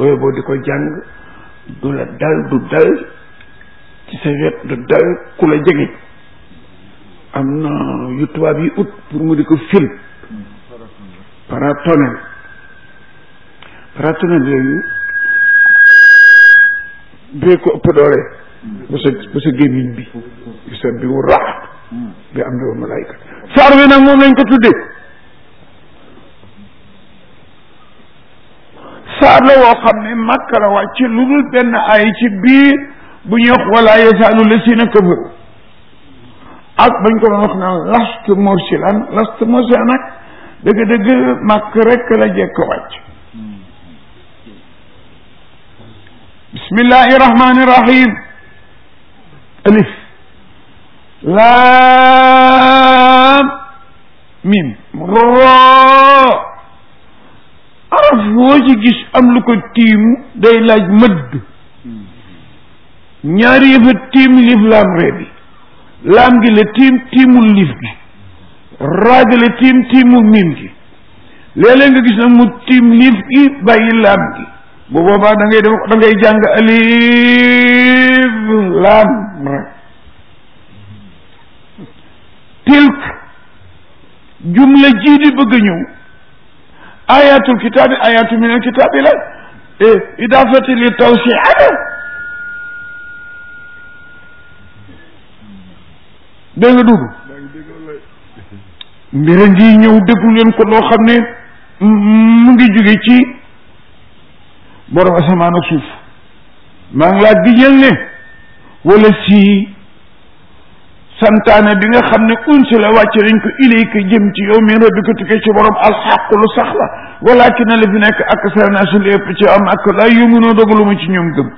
booy boo di ko jàng du la dal du dal ci sa wet du dal ku la jege am na yu tubaab yi ut pour mu di ko fil paratonel paratonel yooyu bee ko ëpp doole ba sa ba sa gémmiñ bi bi sa bi wu rax bi am na wa malaayka saar wi nag moom lañ ko tuddee saar la woo xam ne màkk la wàcc lu dul benn ay ci biir bu ñuy wax wala yasaalu lasina kafaru ak bañ ko doon wax naan last morsilan last morsilan nag dëgg-dëgg màkk rek la jekk wàcc bismillahi rahmani rahim alif laam mim roo araf woo ci gis am lu ko tiim day laaj mëdd ñaari yëfa tiim lif laam ree bi laam gi la tiim tiimul lif gi raa gi la tiim tiimul miim gi léeg-léeg nga gis nag mu tiim lif gi bàyyi laam gi bu boobaa da ngay def da ngay jàng alif laam ra tilk jumla jii di bëgg a ñëw ayatul kitaabi ayatu min al kitaabi la idafati li tawsiata dégg nga dugg mbira ngi ñëw déglu leen ko loo xam ne mu ngi jóge ci borom asamaan ak suuf maa ngi laa diñal ne wala si santaane bi nga xam ne unsi la wàcce nañ ko ilayka jëm ci yow min rabbika tukkee ci borom alxaq lu sax la walakin la fi nekk ak sarnaasu li ëpp ci am ak laa yumunoo dogalu ma ci ñoom gëm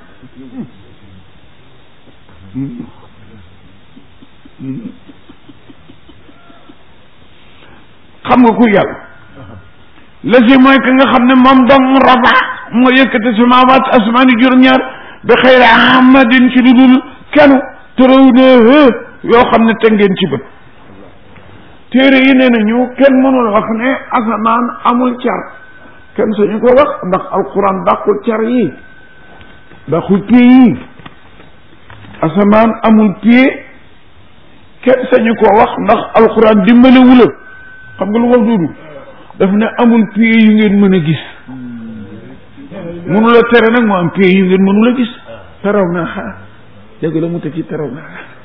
xam nga ku yàlla la si mooy que nga xam ne moom dong rafa moo yëkkati samaawaat asmaani juróom-ñaar bi xayri amadin ci lu dul kenn tëraw ne yoo xam ne te ngeen ci bët téere yi nee nañu kenn mënul wax ne asamaan amul car kenn sañu ko wax ndax alquran dàqul car yi dàqul pied yi asamaan amul pied kenn sañu ko wax ndax alquran dimbale wula xam nga lu wax duudu daf ne amul pied yu ngeen mën a gis mënula tere nag mu am pied yu ngeen mënula gis teraw naa xaar dégg la mu teg ci teraw naa xaar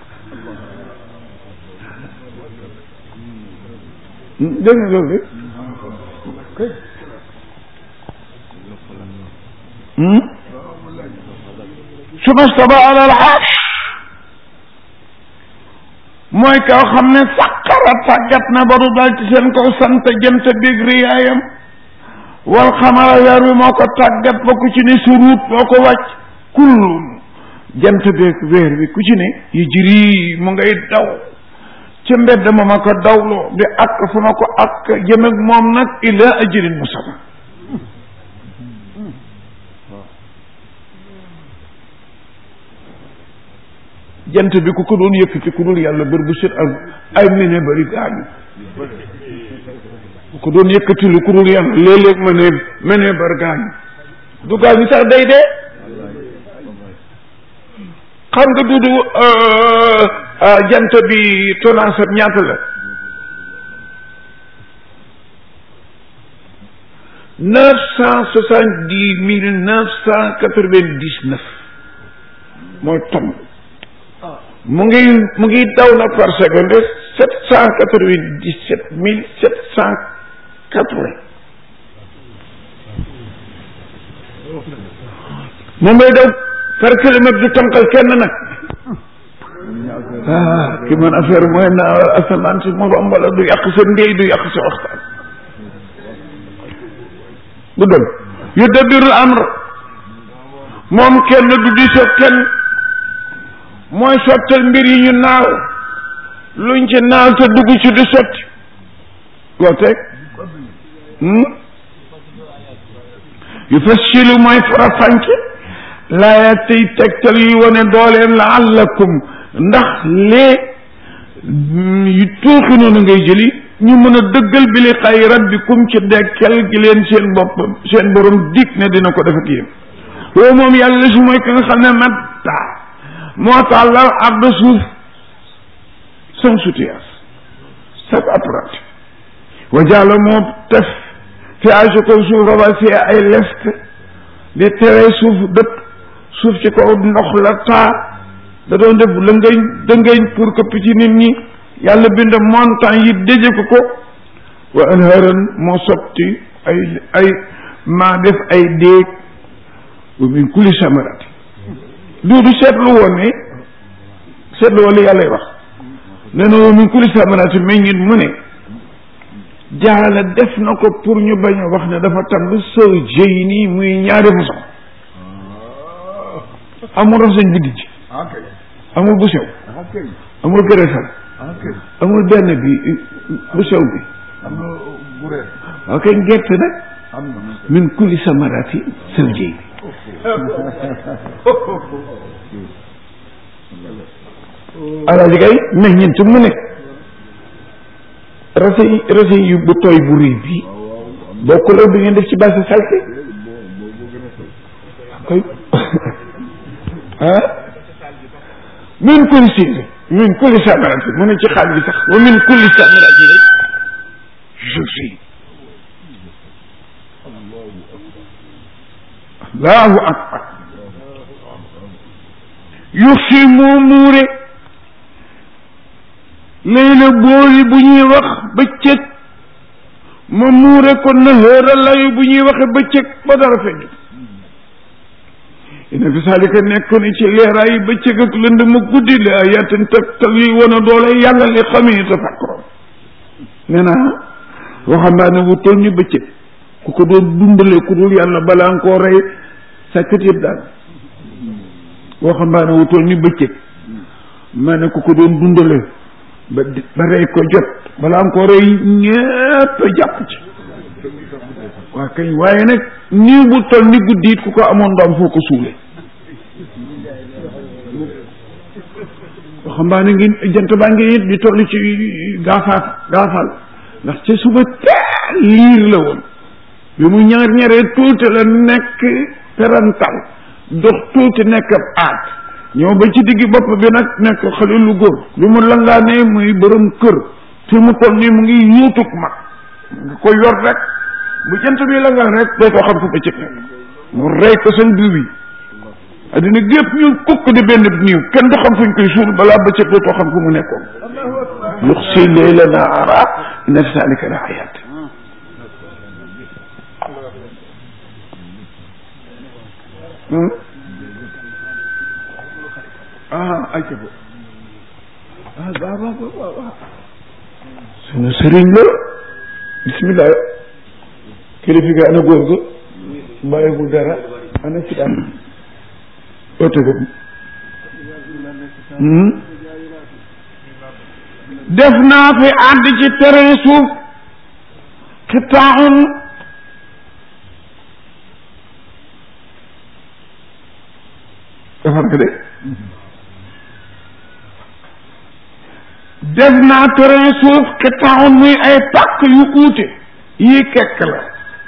dégg nga loolu de suma staba ala al arsh mooy kaw xam ne saqara tàggat na ba du dal ci seen kaw sant jënt biig riyaayam wal xamara weer wi moo ko tàggat ba ku ci ne suruut moo ko wàcc kullun jant beeg weer wi ku ci ne yu jiri mu ngay daw ca mbedd ma ma ko dawloo di àkk fu ma ko àkk jëm ak moom nag ila ajalin musamma jant bi ku ko doon yëkkati ku dul yàlla bër bu set ak ay mene bari gaañu ku ko doon yëkkati lu ku dul yàlla léeg-léeg ma ne mene bari gaañu du gaañu sax day dee xam nga dudu jant bi tonnage am ñaata la neuf cent soixante dix mille neuf cent quatre vingt dix neuf mooy tomb mu ngi mu ngi daw na par seconde sept cent quatre vingt dix sept mille sept cent quatre vingt moom lay daw par kilomètre du tànkal kenn nag ah ki man affaire mooy na asamaan si mu romb la du yàq sa ndéy du yàq sa waxtaan du dem yu dabirul amr moom kenn du diisoo kenn mooy sottal mbir yi ñu naaw luñ ci naaw te dugg ci di sotti loo teg yu fassilu mooy farafànce laaya tey tegtal yuy wane dooleem laallakum ndax lee yu tuuxi noonu ngay jëli ñu mën a dëggal bi li xay rabbikum ci dekkel gi leen seen bopp seen borom dig ne dina ko def ak yéen woo moom yàlla si mooy ki nga xam ne matta moo tàllal arda suuf sans soutien sab apprenti wa jàlla moo tef fi ay si kaw suuf rawasi ay lest di tere suuf dëpp suuf ci kaw ndox la taa da doon def lëngëñ dëngëñ pour que ci nit ñi yàlla bind montagne yi déje ko ko wa anharan moo sotti ay ay maa def ay déeg wa min kulli samarati duudu seetlu woon ne seetlu woon li yàlla wax nee na wa min kulli samarati meññit mu ne jaala def na ko pour ñu bañ a wax ne dafa tàmb sëw jëy nii muy ñaari façon amul rasañ bu dijj amul bu sew amul gërësal amul benn bi bu sew bi ok gerte nag min kulli samarati sëw jëy alaaji kay meññeent mu nekk rase rase yu bu tooy bu rëy bii bokkul ak bi ngeen def ci base salte koy ah min kulli si min kulli samarati mu ne ci xaal bi sax wa min kulli samarati rek je suis allahu akbar yux si moo muure léegi nag booli bu ñuy wax bëccëg ma muure ko nahaara layu bu ñuy waxe bëccëg ba dara feeñ ina fi saalika nekk ni ci leeraayu bëccëg ak lënd ma guddi la ayatin tegtal yuy wane doole yàlla li xamee tafakkuroon nee naa waxambaane wu toll ni bëccëg ku ko doon dundale ku dul yàlla balaa nga koo rey sàkkat yëpp daal waxambaane wu toll ni bëccëg ma ne ku ko doon dundale ba ba rey ko jot balaa nga ko rey ñépp jàpp ci waa kay waaye nag nii bu toll ni guddi it ku ko amoon doom foo ko suule waxambaane ngi jant baa ngi it di toll ci gaafaat gaafal ndax ca suba teel liir la woon bi mu ñaar ñaree tuuti la nekk perantal dox tuuti nekk ab aat ñëw ba ci digg bopp bi nag nekk xale lu góor lu mu langaanee muy borom kër fi mu toll nii mu ngi yuutug mag nga ko yor rek bu jant bi langaan rek dootoo xam fu bëccëg nekk mu rey ko seen biir bi addina gépp ñu kukk di benn niiw kenn du xam fuñ koy suul balaa bëccëg dootoo xam fu mu nekkoon yux si layla naara inna fi zalika la ayat ah ayca bo ah waaw waaw waaw waaw sunu sëriñ la bismillah kilifa gi ana góor ga bàyyiwul dara ana si daan oto boobu def naa fi àdd ci terrain suuf xitaaun defar nga de def naa terrain suuf xitaaun muy ay pàkk yu uute yii kekk la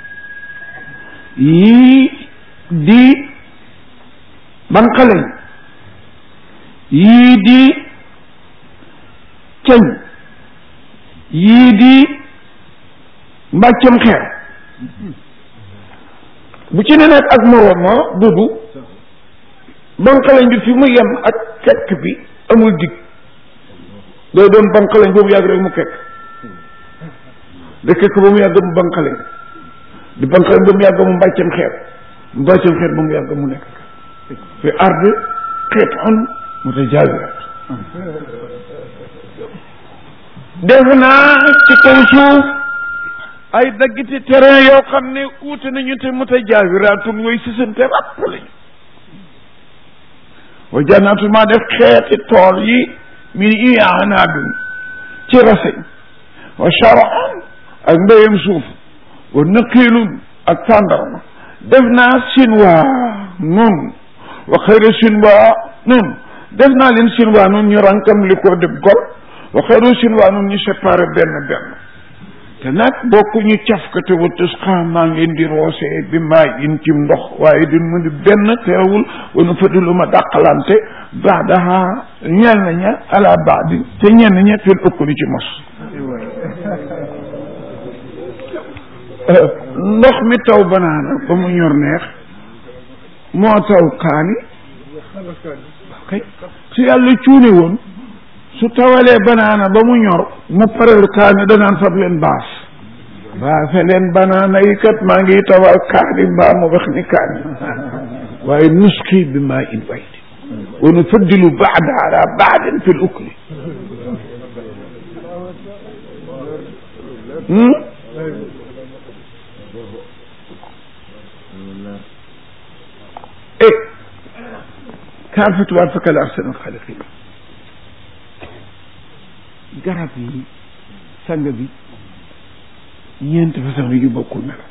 yii di banqaleñ yii di ceñ yii di mbàccam xeer bu ci ne nekk ak moroom ma dudu banqaleñ bi fi mu yem ak kekk bi amul dig day doon banqaleñ ba mu yàgg rek mu kekk da kekk ba mu yàgg mu banqaleñ di banqaleñ ba mu yàgg mu mbàccam xeer mu mbàccam xeer ba mu yàgg mu nekk fi ard xeet on mutajaawirat def naa ci kaw suuf ay daggiti terrain yoo xam ne uute nañu te mutajaawiratun way sisante ràpp lañu wa jannaatu maa def xeeti tool yi min i'anaabin ci raseñ wa charan ak mbéyam suuf wa naqiilun ak tàndarma def naa sinwaa nun wa xayra sinwaa nun def naa leen sinwaa nun ñu rankam li ko def gol wa xayru sinwaa nun ñu séparé benn benn te nag bokkuñu cafkate wa tusqa maa ngeen di roosee bi maa in ci ndox waaye duñ mu di benn teewul wanu fadilu ma dàqalante baadaha ñeel na ña ala baadi te ñenn ña fil ëkkuli ci mos ndox mi taw banaana ba mu ñor neex moo taw kaani kay su yàlla cuune woon su tawalee banaana ba mu ñor mu pareel kaani danaan fab leen baas baase leen banaana yi kat maa ngi tawal kaani mbaa mu wax ni kaani waaye nusqi bi maa in waydi wa nufaddilu baada ala baadin fi l ukli e kaan fa tubaab fakal ahsanul xaaliqiin garab yi sang bi ñeenti façon yu bokkul melo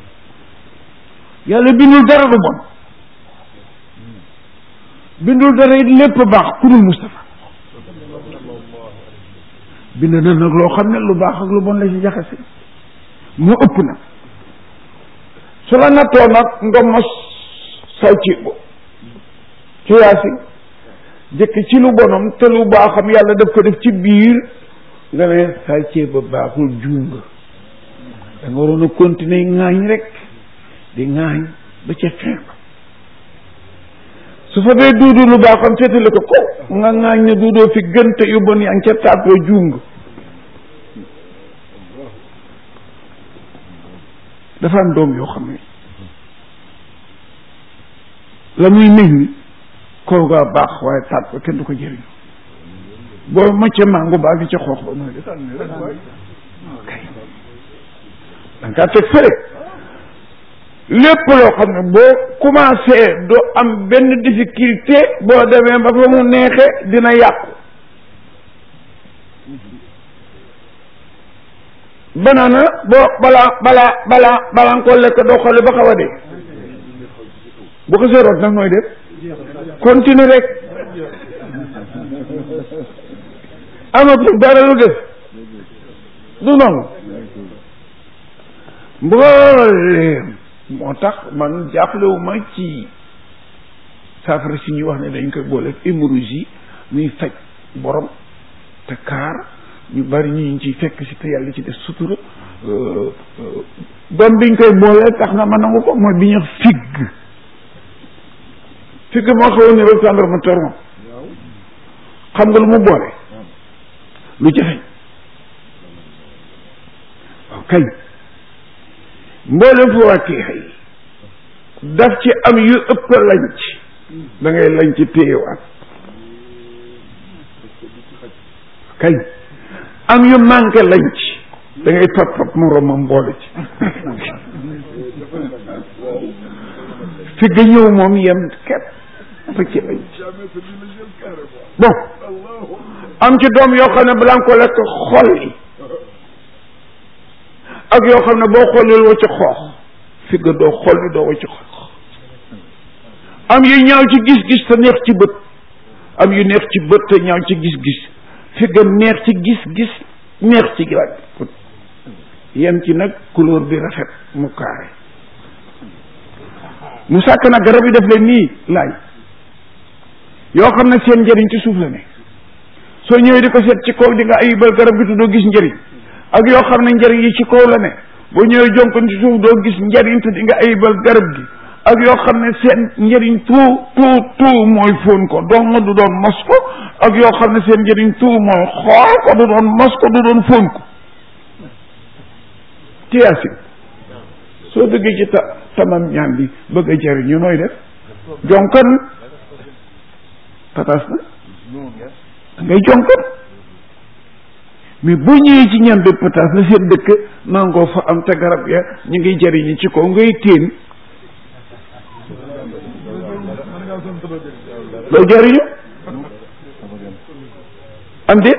yàlla bindul dara lu bon bindul dara it lépp baax ku dul Moustapha bind na nag loo xam ne lu baax ak lu bon la ci jaxase mu ëpp na su la nattoo nag nga mos saw ci ci yaasi jëkk ci lu bonam te lu baaxam yàlla daf ko def ci biir nga ne sàccee ba baaxul juum nga da nga waroon a continuer ŋaañ rek di ŋaañ ba ca fin ba su fa dee duudu lu baaxam féetale ko ko nga ŋaañ ne duudoo fi gën te yu bon yaa ngi ca tàggoo juum nga dafa am doom yoo xam ne la muy meñ ni kaw gaa baax waaye taat ba kenn du ko jëriñ boo macca mango baa ngi ca xoox ba mooy def kay da nga teg fële lépp loo xam ne boo commencé doo am benn difficulté boo demee ba fa mu neexe dina yàqu banaana boo balaa balaa balaa balaa nga koo lekk doo xoole ba xaw a dee bu ko seeroot nag nooy def continue rek amatul dara lu def du noonu mbooleem moo tax man jàppalewuma ci saafara si ñuy wax ne dañ koy boole hémorragie muy faj borom te kaar ñu bari ñu ngi ciy fekk si te yàlla ci def sutura doom biñ koy boole tax na ma nangu ko mooy bi ñu figg figg moo xawoon ne rek tàndarma toron xam nga lu mu boole lu jafeñ waaw kay mboolem fa wàkkee xëy daf ci am yu ëpp lanc da ngay lanc téyewaat kay am yu manqué lanc da ngay pap pap moroomam boole ci fi ga ñëw moom yem képp fa ci lanc bon am ci doom yoo xam ne balaa nga ko lekk xolli ak yoo xam ne boo xollil wacc xoox fi nga doo xolli doo wacc xoox am yu ñaaw ci gis-gis te neex ci bët am yu neex ci bët te ñaaw ci gis-gis fi nga neex ci gis-gis neex ci giraaj yem ci nag couleur bi rafet mu kaare mu sàkk nag garab yi def leen nii laaj yoo xam ne seen njëriñ ci suuf la ne soo ñëwee di ko seet ci kaw di nga ayibal garab gi te doo gis njëriñ ak yoo xam ne njëriñ yi ci kaw la ne boo ñëwee jonkon ci suuf doo gis njëriñ te di nga ayibal garab gi ak yoo xam ne seen njëriñ tout tout tout mooy fóon ko doon nga du doon mos ko ak yoo xam ne seen njëriñ tout mooy xool ko du doon mos ko du doon fóon ko tiyaasin soo dëggee ci ta tamam ñaan bi bëgg a jëriñu nooy def jonkon patas na ngay jonkon mais boo ñëwee ci ñam bi pataas la seen dëkk mangoo fa am te garab ya ñu ngi jëriñu ci kaw ngay téen loo jëriñu am déet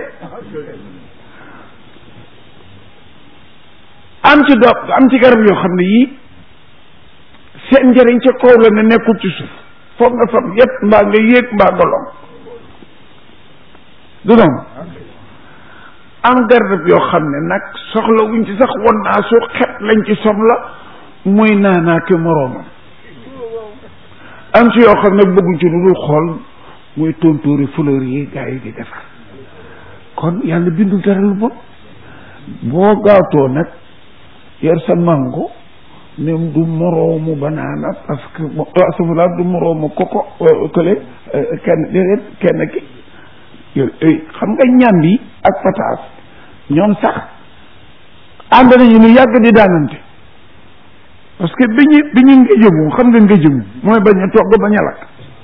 am ci do am ci garab yoo xam ne yii seen njëriñ ca kaw la ne nekkul ci suuf foog nga fam yépp mbaa nga yéeg mbaa nga long du noonu am garab yoo xam ne nag soxla wuñ ci sax won naa su xet lañ ci soxla muy naanaa ke moroomam am ci yoo xam ne bëgguñ ci lu dul xool muy tontóori fleur yi gaa yi di defar kon yàlla bindul dara lu bon boo gaawtoo nag yor sa mango même du moroomu banaana parce que asafula du moroomu koko kële kenn déedéet kenn ki xam nga ñam bi ak pataas ñoom sax ànd nañu lu yàgg di daanante parce que bi ñu bi ñu ngéjëmu xam nga ngéjëmu mooy bañ a togg bañ a lakk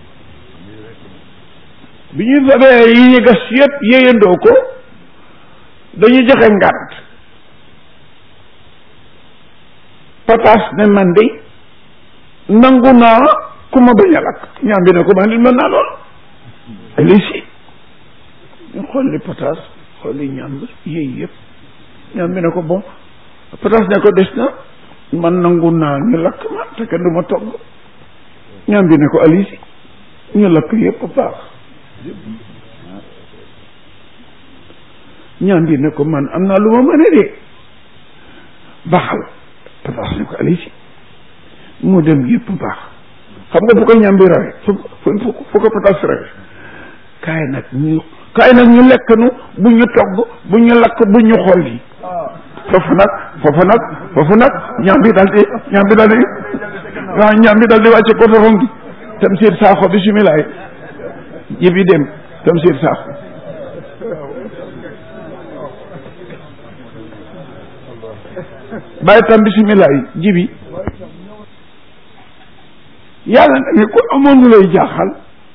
bi ñu fabee yi gas yëpp yéyandoo ko dañu joxe ngànt pataas ne man de nangu naa ku ma bañ a lakk ñaam bi ne ko man li mën naa lool ali si ñu xool li pataas xool li ñàmb yéey yëpp ñaam bi ne ko bon pataas ne ko des na man nangu naa ñu lakk ma te kenn du ma togg ñaam bi ne ko ali si ñu lakk yëpp baax ñaam bi ne ko man am naa lu ma mën a dee baaxal pataas ne ko ali si mu dem yëpp baax xam nga bu ko ñaam bi rawe fu fu fu ko pataas rawe kaay nag ñu kaay nag ñu lekk nu bu ñu togg bu ñu lakk bu ñu xool yi foofu nag foofu nag foofu nag ñaam bi daal di ñaam bi daal di waaw ñaam bi daal di wàcce ko toxom gi tam siir saaxo bisimilaay jibi dem tam siir saaxo bàyyi tam bisimilaay jibi yàlla nag ko amoon lu lay jaaxal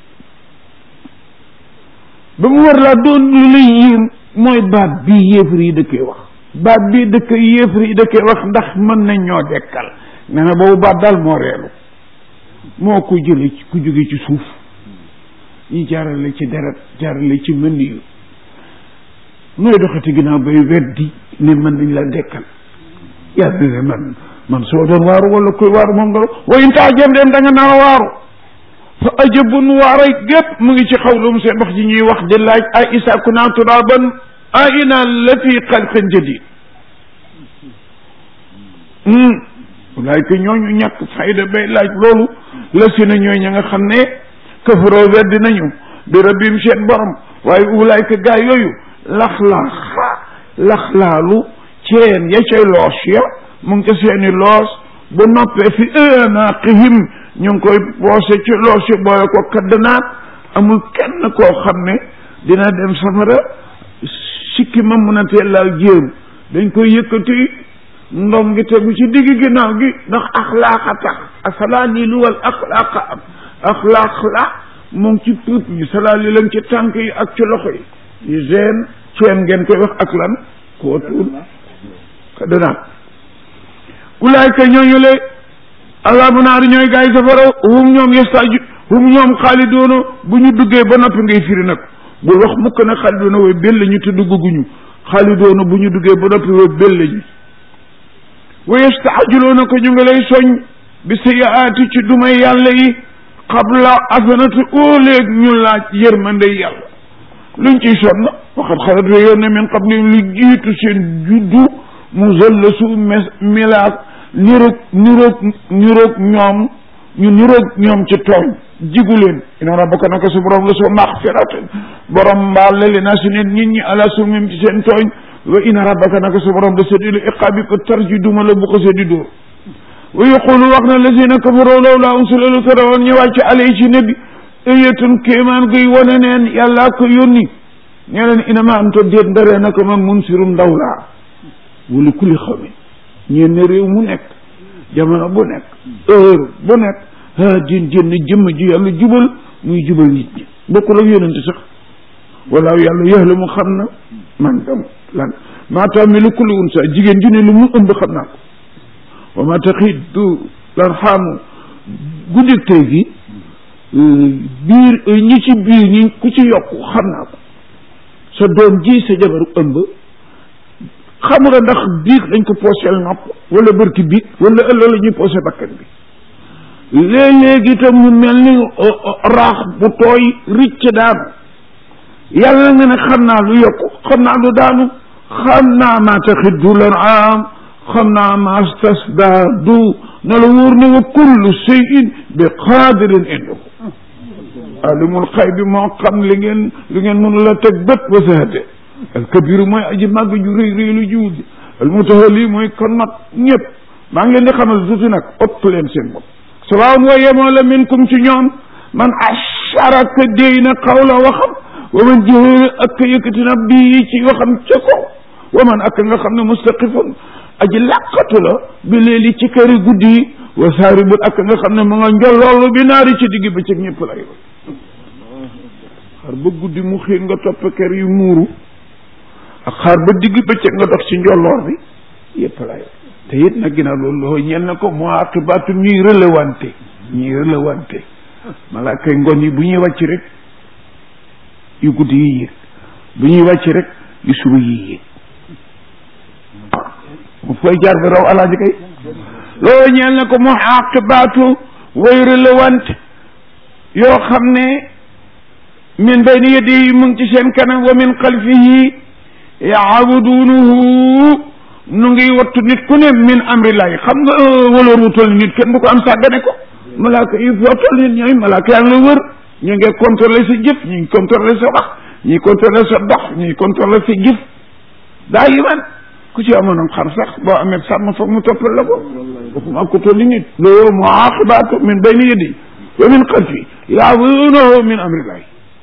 ba mu war laa doon lu lay yéem mooy baat bii yéefar yi dëkkee wax baat bii dëkk yéefar yi dëkkee wax ndax mën nañ ñoo dekkal nee na boobu baat daal moo reelu moo ko jële ci ku jóge ci suuf ñi jaarale ci deret jaarale ci mën yu nooy doxati ginnaaw bay weddi ne mën nañ la dekkal yàlla ne man man soo doon waaru wala koy waaru moom nga wa in taajab dem da nga naa waaru fa ajabun waaray gépp mu ngi ci xawlum seen wax ji ñuy wax di laaj a isa kunna turaban a ina la fi xalqin jadid ulaayka ñooñu ñàkk fayda bay laaj loolu la si na ñooy ña nga xam ne kafaroo weddi nañu bi rabbim seen borom waaye ulaayka gaa yooyu laxlaaxa laxlaalu ceen ya cay loos ya mu ngi ca seeni loos bu noppee fi anaqihim ñu ngi koy boose ci loos yi booye ko kaddanaat amul kenn koo xam ne dina dem safara sikki ma mun a teelaal jéem dañ koy yëkkati ndom gi tegu ci digg ginnaaw gi ndax axlaaqa tax asalaa nii lu wal axlaaqa am axlaaq la mu ngi ci puut bi salaa li lañ ci tànk yi ak ci loxo yi yu gene ceen ngeen koy wax ak lan koo tuul kaddanaat ulaayka ñooñu le alaabu naari ñooy gaa yi safara hum ñoom yestaaju hum ñoom xaalidoona bu ñu duggee ba noppi ngay firi nag bul wax mukk nag xaalidoona way bel ñu te dugguñu xaalidoona bu ñu duggee ba noppi way bel ñu wa yestaajiloona ko ñu ngi lay soñ bi sayaati ci dumay yàlla yi xabla asanati óoleeg ñu laaj yërmande yàlla luñ ciy sonn waxat xalat we yoon ne min xam ne lu jiitu seen juddu mu zëlla su mes milaak niroog niroog niroog ñoom ñu niroog ñoom ci tooñ jigu leen ina rabbaka naka su borom la soo maxfiratin borom mbaal la li naa si nit nit ñi ala sumim ci seen tooñ wa ina rabbaka naka su borom da sadilu iqaabi ko tarji duma la bu ko sedi dóor wa yaqulu wax na lazina kafaroo lawla unsila lu tere woon ñëwaat ci alay ci nabi ayatun kéemaan guy wane neen yàllaa ko yónni ñee leen inama am to déet ndaree naka man munsirum ndaw laa wala kulli xawmi ñeen ne réew mu nekk jamono bu nekk heure bu nekk ah din jënn jëmm ji yàlla jubal muy jubal nit ñi bokkul ak yonente sax wala yàlla yàlla mu xam na man dam lan maa taamilu kulli unsa jigéen ju ne lu mu ëmb xam naa ko wa ma taxidu lan xaamu guddik tey gi biir ñi ci biir ñi ku ci yokk xam naa ko sa doom ji sa jabaru ëmb xamula ndax biig dañ ko pooseel nopp wala bërki biig wala ëllëg la ñuy poosé bakkan bi léeg-léegi itam mu mel ni raax bu tooy ricc daanu yàlla nga ne xam naa lu yokku xam naa lu daanu xam naa ma taxiddu lan am xam naa ma stasdaadu na la wóor ne wa kullu cheyin bi qaadirin indahu alimul xay bi moo xam li ngeen li ngeen mënu la teg bët wa sahate al kabiru mooy aji màgg ju rëy rëy lu jiwut al mutahali mooy kon nag ñëpp maa ngi leen di xamal tuuti nag ëpp leen seen bopp sawaun wa yemoo la minkum ci ñoom man asharaka déy na xawla waxam wa man jëhër ak yëkkati na bii ci waxam ca kaw wa man ak nga xam ne mustaqifun aji làqatu la bi léegi ci këri guddi yi wa saaribul ak nga xam ne mu nga njolloolu bi naari ci digg ba ci ñëpp lay xar ba guddi mu xiin nga topp kër yu muuru ak xaar ba digg bëccëg nga dox ci njolloor bi yëpp lay te it nag ginnaaw loolu loo ñel na ko mu aqibaatu ñuy relewante ñuy relewante malaaka ngoon yi bu ñuy wàcc rek yu guddi yi yéeg bu ñuy wàcc rek yu suba yi yéeg mu fooy jaar bi raw alaaji kay loolu ñeel na ko mu aqibaatu way relewante yoo xam ne min bayni yadihi mu ngi ci seen kanam wa min xalfihi yaabuduunahu nu ngi wattu nit ku ne min amrillahi xam nga waloor wu toll nit kenn du ko am sàggane ko malaaka yi foo toll nit ñooy malaaka yaa ngi la wër ñu ngi contrôler sa jëf ñu ngi contrôler sa wax ñu ngi contrôler sa dox ñu ngi contrôler sa jëf daa yi man ku ci amoon xam sax boo amee sàmm foog mu toppal la ko waxuma ko toll nit loolu mu aqibaatu min bayni yadi wa min xalfi yaabuduunahu min amrillahi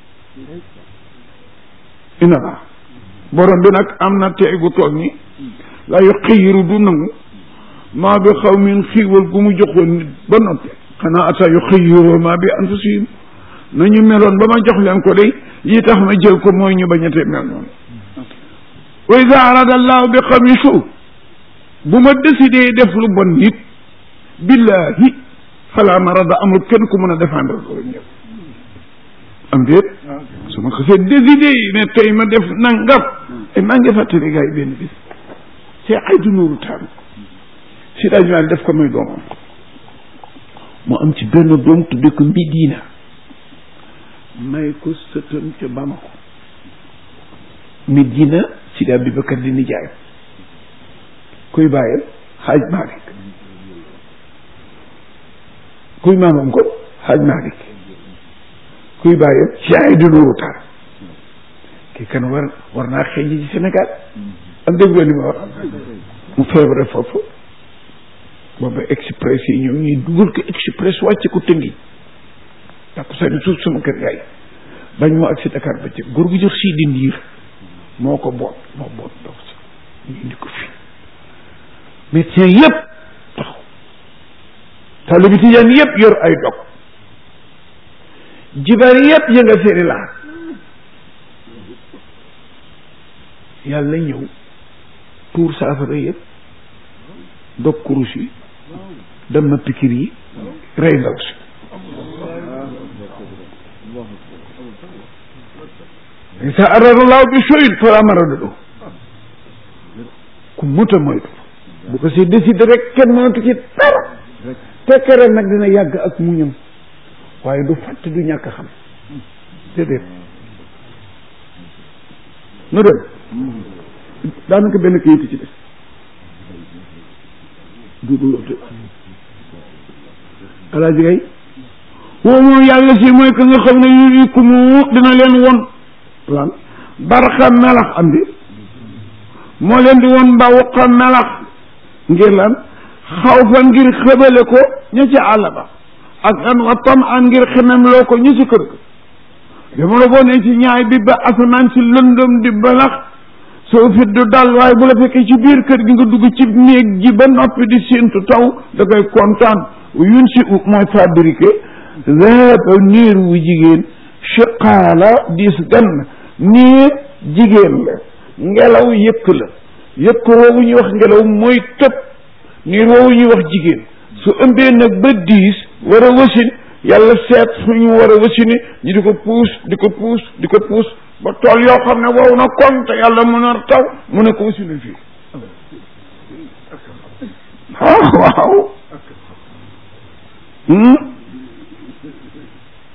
inna la borom bi nag am na tey gu toog ni la yu xëyiru du nangu maa bi xaw min xiiwal gu mu joxoon nit ba noppi xanaa ata yu xëyiroo maa bi anfusihim nañu meloon ba ma jox leen ko day yi tax ma jël ko mooy ñu bañatee mel noonu wa ida arada allahu bi xawmi suu bu ma décidé def lu bon nit billahi fala marada amul kenn ku mën a défendre loolu ñëpp am déet su ma xasee décidé yi ne tey ma def nangam ay maa ngi fàttali gars yi benn bis c'est ay du nuuru taal si daaj maa def ko muy doomam mu am ci benn doom tudde ko Medina may ko sëtam ca Bamako Medina Sidi Abubakar di nijaay kuy bàyyam xaaj Malik kuy maamam ko xaaj Malik kuy bàyyam ci ay du nuuru taal kii kan war war naa xeeñ ci Sénégal am dégg li ma wax mu feebare foofu booba express yi ñoom ñuy dugal ko express wàcce ko tëngi takku sani suuf sama kër gaay bañ moo ak si Dakar ba ci góor gu jox sii di ndiir moo ko boot moo boot dox si ñu indi ko fii médecin yëpp taxaw taalibi tijaan yëpp yor ay dog jibar yëpp ya nga seeri laa yàlla ñëw tuur saafara yëpp dog kurus yi dem na pikir yi rey ndaw si sa araralaaw bi soyin fala maradado ku muta moytu bu ko si décidé rek kenn mënatu ci dara tekkere nag dina yàgg ak muñam waaye du fàtte du ñàkk xam déedéet nu dem daanaka benn kayit ci des duudu loote alaaji gay woo moom yàlla si mooy que nga xam ne yurikumu dina leen won lan barxa melax am di moo leen di won mbawqa melax ngir lan xaw fa ngir xëbale ko ña ci àll ba ak an wa tam an ngir xemem loo ko ñu ci kër ga jamono boo ne ci ñaay bi ba asamaan si lëndëm di balax soo fit du dal waaye bu la fekkee ci biir kër gi nga dugg ci néeg ji ba noppi di séentu taw da koy kontaan yun si u mooy fabriqué zaba niir wu jigéen chiqaala diis gann niir jigéen la ngelaw yëkk la yëkk woowu ñuy wax ngelaw mooy tëb niir woowu ñuy wax jigéen su ëmbee nag ba diis war a wasin yàlla seet fu ñu war a wasini ñu di ko puus di ko puus di ko puus ba tool yoo xam ne wow na kon te yàlla mën a taw mu ne ko wasini fii ah waaw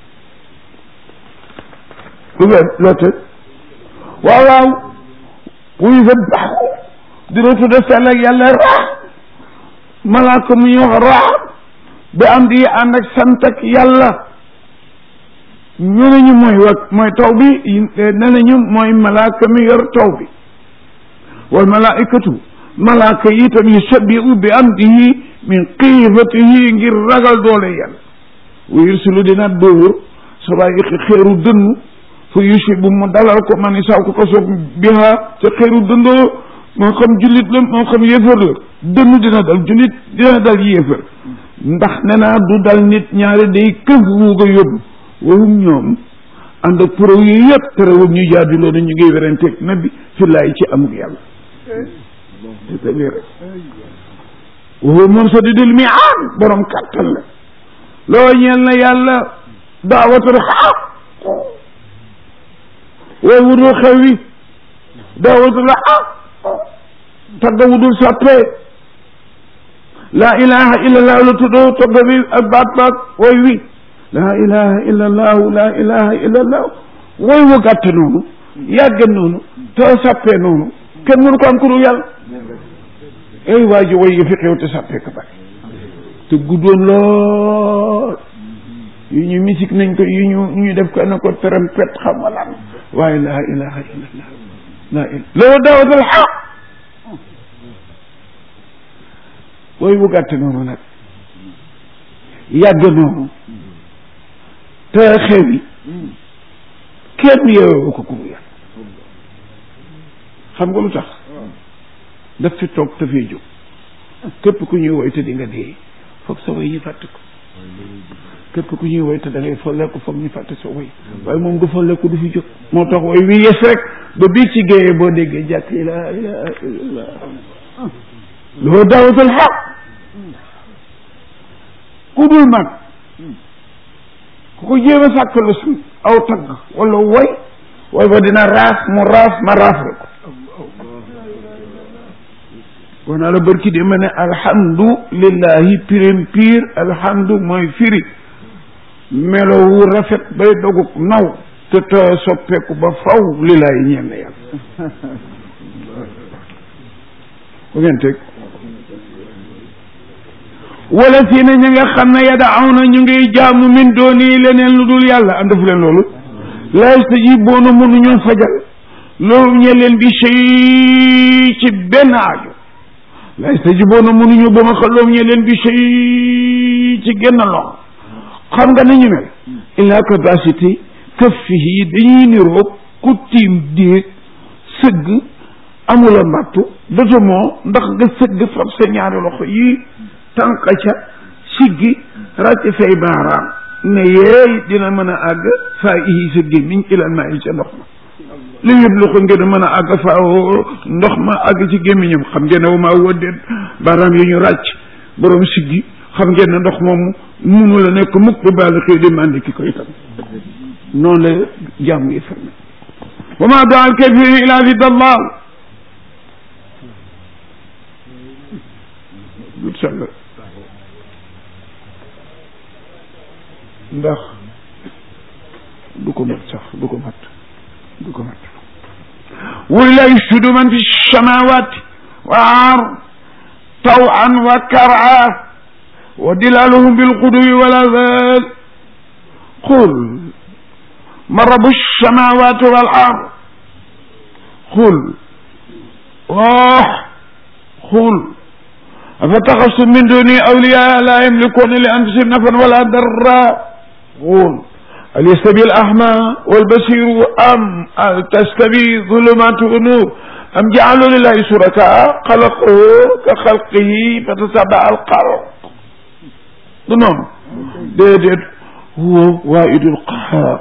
lu wér loo tëj waaw waaw wuy sabbaxu dina tudda sell ak yàlla raa malaaka mu ñuy wax raa bi am di ànd ak sant ak yàlla ñu ne ñu mooy wa mooy taw bi ne nañu mooy malaaka mi yor taw bi wal malaikatu malaaka yi itam yusabbihu bi amdihi min xiifatihi ngir ragal doole yàlla wa yursilu dina dóor sabaayiqi xeeru dënnu fa yusibu mu dalal ko man saw ko ko soog biha ca xeeru dëndoo moo xam jullit la moo xam yéefar la dënnu dina dal jullit dina dal yéefar ndax ne naa du dal nit ñaari day këf wuuga yóbbu wowum ñoom ànd ak pro yi yëpp terewul ñu jaadiloo na ñu ngi werenteeg nabi fi laay ci amul yàlla c'est-à-dire rek woo moom sa di dul mi aan borom kàttan la loo ñeel na yàlla daawatul xaq wooy wudul xew wi daawatul xaq tagga wudul sàppee laa ilaha illa allahu la tuddoo tagga bi ak baat baat wooy wi laa ilaha illa allahu laa ilaha illa allahu wooy wu gàtt noonu yàgg noonu te sàppee noonu kenn mënu ko am ku dul yàlla ay waa ji woy yi fi xew te sàppee ka bari te guddoon lool yu ñu musique nañ ko yu ñu ñu def ko na ko trompette xam nga lan waaye laa ilaha illallah laa il loolu daawatal xaq woy bu gàtt noonu nag yàgg noonu te xew yi kenn yeewu ko ku yàlla xam nga lu tax daf fi toog te fii jóg képp ku ñuy woy te di nga dee foog sa woy ñu fàtte ko képp ku ñuy woy te da ngay folleeku foog ñu fàtte sa woy waaye moom du folleeku du fi jóg moo tax woy wi yes rek ba bii ci géeyee boo déggee jàkk la ilaha illallah loo daawatul xaq ku dul mag ku ko jéem a sàkk lu su aw tagg wala woy woy ba dina raaf mu raaf ma raaf rek wax naa la bërki di ma ne alhamdu lillahi pirim piir alhamdu mooy firi melo wu rafet bay doguk naw te te soppeeku ba faw lillahi ñeen na yàlla bu ngeen teg wala fii ne ñi nga xam ne yadaaw ñu ngi jaamu min dooni leneen lu dul yàlla am defu leen loolu la yastajibuuna mënuñu fajal loolu ñe leen bi shay ci benn aajo la yastajibuuna mënuñu ba ma xaloom ñe leen bi shay ci genn loxo xam nga nañu mel illa capacité kaffihi dañuy niroog ku tiim déeg sëgg amula mbattu doto moo ndax nga sëgg fab sa ñaari loxo yi tànq ca siggi ràcc say baaraam ne yeey dina mën a àgg faa ihi sa gémmiñ ilal maa yi ca ndox ma li yëpp lu ko ngeen a mën a àgg faa ndox ma àgg ci gémmiñam xam ngeen ne wu maa wëddeen baaraam yi ñu ràcc borom siggi xam ngeen ne ndox moomu munu la nekk mukk ba baal xëy di màndi ki ko itam noonu la jàmm yi ferme wa ma daal kafirin ila fi dallal dut sell ndax du ko mat sax du ko mat du ko mat walillahi yasjudu man fi samawati wa ard tawan wa kara wa dilaluhum bilquduwi wal azal qul man rabu samawati wal ard qul wax qul أفتخذتم من دوني أولياء لا يملكون لأنفسهم نفعا ولا ضرا قل هل يستوي الأعمى والبصير أم هل تستوي ظلمات ونور أم جعلوا لله شركاء خلقه كخلقه فتتبع الخلق non déedéet huwa waahidul qahhaar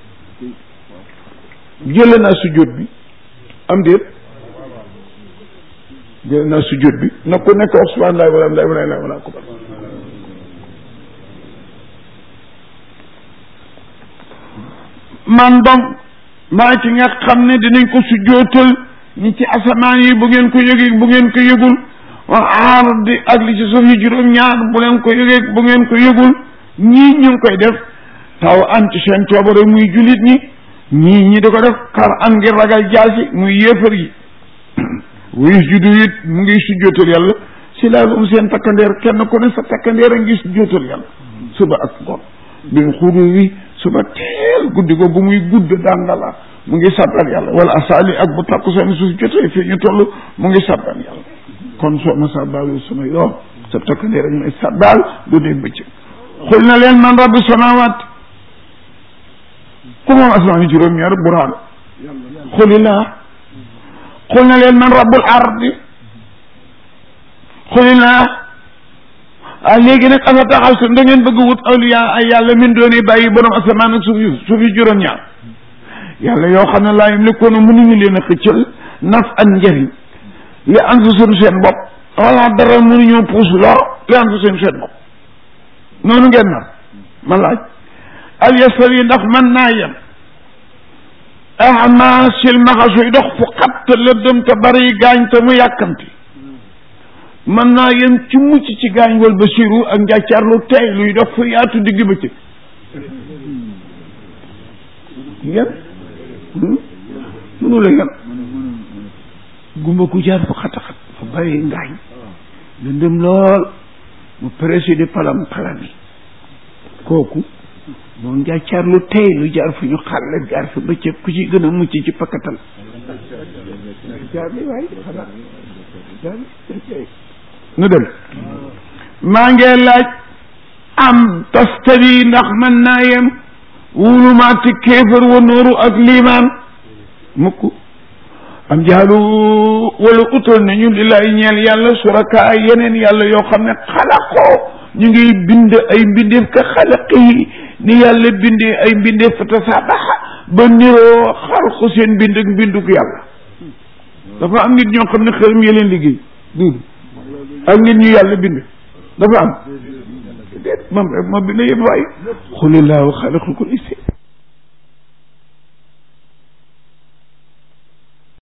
jële naa sujjóot bi am déet jële naa sujjóot bi na ku nekk wax subhaanallahi walhamdulillahi wala ilaha wala akbar man donc maa ci nga xam ne dinañ ko sujjóotal ñi ci asamaan yi bu ngeen ko yëgee bu ngeen ko yëgul wa ardi ak li ci suuf yi juróom ñaar bu leen ko yëgee bu ngeen ko yëgul ñii ñu ngi koy def taw an ci seen coobare muy jullit ñi ñii ñi di ko def xar an ngir ragal jaasi muy yéefar yi wa yasjudu it mu ngi sujjootal yàlla si laa um seen takkandeer kenn ku ne sa takkandeer a ngi sujjootal yàlla suba ak ngoon bin xudu wi suba teel guddi ko bu muy gudd dàngala mu ngi sabbal yàlla wala asaali ak bu takku seen suuf jotee fii ñu toll mu ngi sabbal yàlla kon soo ma sabbaalu sama yoon sa takkandeer ak may sabbaal du dee bëccëg xul na leen man rabbi samawaat ku moom asmaani juróom-ñaar buraan xulilaa xul na leen man rabbul ardi xulilaa ah léegi nag asa taxaw su da ngeen bëgg wut awliya ay yàlla min dooni bàyyi borom asamaan ak suuf yu suuf yu juróom-ñaar yàlla yoo xam ne laa yamlikuuna mënuñu leen a xëccal naf an njëriñ li anfusihim seen bopp wala dara mënuñoo puus lor li anfusihim seen bopp noonu ngeen nar ma laaj al yastawi ndax mën naa yem ama silmaxa suy dox fu xat te lëndëm te bari gaañ te mu yàkkamti mën naa yem ci mucc ci gaañ wal basiru ak njàccaar lu tey luy dox fu yaatu digg bëccëg yem mënu la yem gumba ku jaar fu xat a xat fu bari ngaañ lëndëm lool mu présider palam palam yi kooku moom njàccaar lu tey lu jaar fu ñu xàlle jaar fi bëccëg ku ci gën a mucc ci pakkatal jaar li waay xanaa jaar nu dem maa ngi laaj am tastawi ndax mën naa yem wulumaati kéefër wa nooru ak liimaan mukk am jaalu wala utal nañu li lay ñeel yàlla suraka ay yeneen yàlla yoo xam ne xalaqoo ñu ngi bind ay mbindeef ka xalaqi ni yàlla bindee ay mbindeef fa tasaabaxa ba niroo xalqu seen bind ak mbinduk yàlla dafa am nit ñoo xam ne xërëm ya leen liggéey duudu ak nit ñu yàlla bind dafa am déet moom rek moo bind yëpp waay xulillaahu xalaqakum